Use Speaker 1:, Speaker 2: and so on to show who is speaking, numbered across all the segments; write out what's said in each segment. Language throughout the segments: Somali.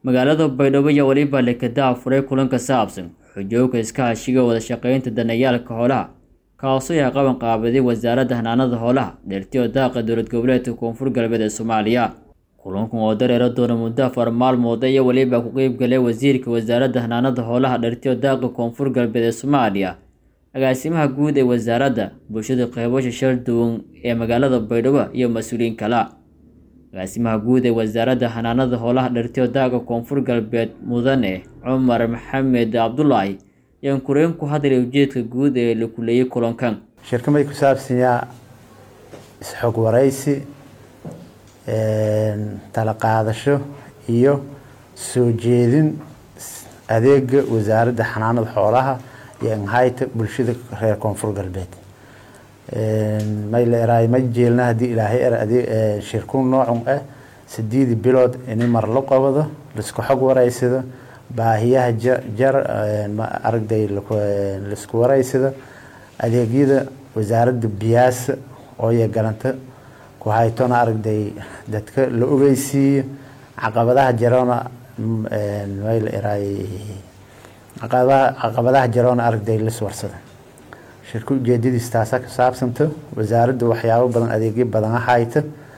Speaker 1: magaalada baydhabo iyo weliba lekada furay kulan ka saabsan xujooga iskaashiga wada shaqeynta danayaalka xoolaha kaasoo ay qaban qaabaday wasaaradda hanaanada xoolaha dheertiyo daaqa dowlad goboleedka koonfur galbeed ee soomaaliya kulankan oo dareero doona muddo afar maalmood iyo weliba ku qeyb galay wasiirka wasaaradda hanaanada xoolaha dheertiyo daaqa koonfur galbeed ee soomaaliya agaasimaha guud ee wasaaradda bulshada qeybasha shal duwan ee magaalada baydhabo iyo mas-uuliyiin kala agaasimaha guud ee wasaaradda hanaanada xoolaha dhertiyo daaga koonfur galbeed mudane cumar maxamed cabdulaahi ayaan kureen ku hadlay ujeedka guud ee la kuleeyey kulankan
Speaker 2: shirkamay ku saabsanyaa is-xog waraysi tala qaadasho iyo soo jeedin adeega wasaaradda xanaanada xoolaha iyo anhayta bulshada reer koonfur galbeed mayleeraay ma jeelna haddii ilaahay er shirku noocun ah sideedii bilood ini mar la qabado laisku xog waraysado baahiyaha jar aragday laisku waraysado adeegyada wasaaradda biyaasa ooya galanta ku haytona aragday dadka la ogeysiiyo caqabadaha jarona mayleeraay caqabadaha jaroona aragday lis warsada shirka ujeedadiis taasa ka saabsanta wasaaradda waxyaabo badan adeegyo badan hayta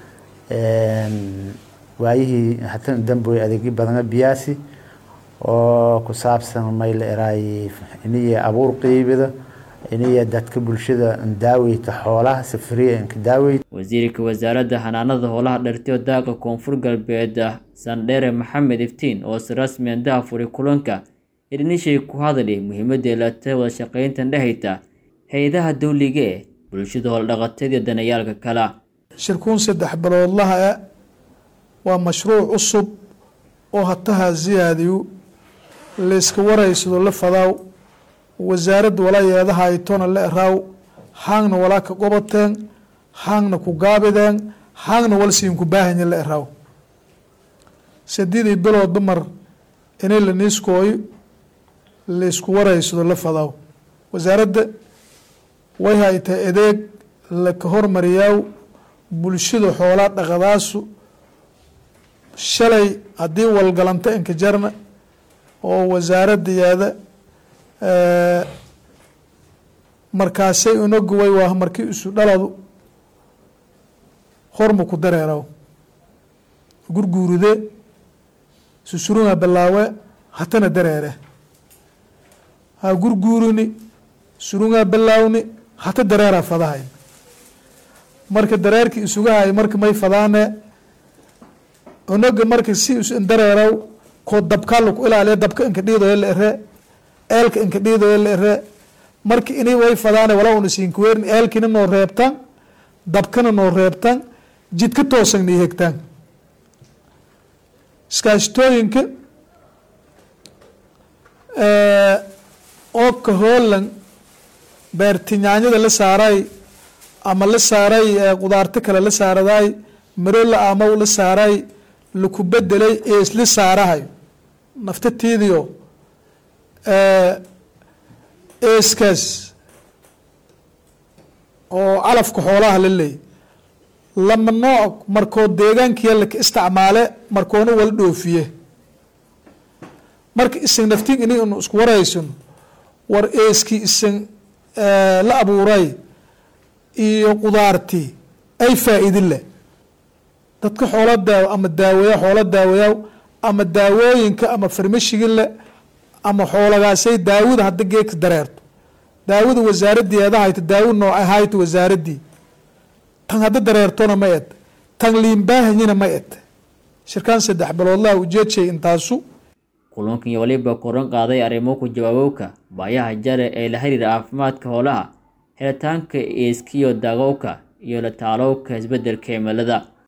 Speaker 2: waayihii hatan damboy adeegyo badana biyaasi oo ku saabsan mayla eraay iniya abuur qeybida iniya dadka bulshada daaweyta xoolaha safriya inka daaweyta
Speaker 1: wasiirka wasaaradda xanaanada xoolaha dhertiyo daaqa koonfur galbeed sandheere maxamed iftiin oo si rasmi andaha furay kulanka irnishay ku hadlay muhiimadda eelata wada shaqeyntan dhehayta hay-adaha dawliga ee bulshada hooldhaqateed iyo danayaalka kala
Speaker 3: shirkuun saddex biloodlaha e waa mashruuc cusub oo hataha siyaadiyu layska waraysado la fadaaw wasaaradda walaa yeedaha aytona la eraaw haangna walaa ka qobateen haangna ku gaabideen haangna wal siin ku baahanya la eraaw sadidii biloodba mar inay la niiskooyo laysku waraysado la fadaaw wasaaradda way haytay adeeg laka hormariyaaw bulshada xoolaa dhaqadaasu shalay haddii walgalanta inka jarna oo wasaaradda yaada markaasay unaguway waa markii isu dhaladu horma ku dareeraw gurguuride susurunga bilaawe hatana dareere ha gurguurini surungaa bilaawni hata dareeraa fadahay marka dareerki isugahay marka may fadaane unaga marka si dareeraw koo dabkaa laku ilaaliya dabka inka dhiidoyo la ere eelka inka dhiidoyo la ere marka ini way fadaane walaa una siinkuweerin eelkina noo reebtaan dabkana noo reebtaan jidka toosan nii hegtaan iskaashtooyinka oobka hoolan beertinyaanyada la saaray ama la saaray qudaarto kale la saaraday marola amaw la saaray laku bedelay eesla saarahay naftatiidiyo eeskaas oo calafka xoolaha la leey lama nooc markoo deegaankiya laka isticmaale markoona wala dhoofiye marka isan naftiin ini inu isku waraysan war eeskii isan la abuuray iyo qudaartii ay faa-idin leh dadka xoola daaw ama daaweya xoola daawayaw ama daawooyinka ama farmashigi leh ama xoolagaasay daawada hadda geedka dareerto daawada wasaaraddii eedahayta daawo nooc ahayta wasaaraddii tan hadda dareertona ma ed tan liinbaahanyina ma ed shirkaan saddex biloodlaha ujeedshay intaasu
Speaker 1: kulankan iyo waliba koran qaaday arrimo ku jawaabowka baayaha jare ee la xiriira caafimaadka xoolaha helitaanka eeskiyo daagowka iyo la taalowka isbeddelka cimilada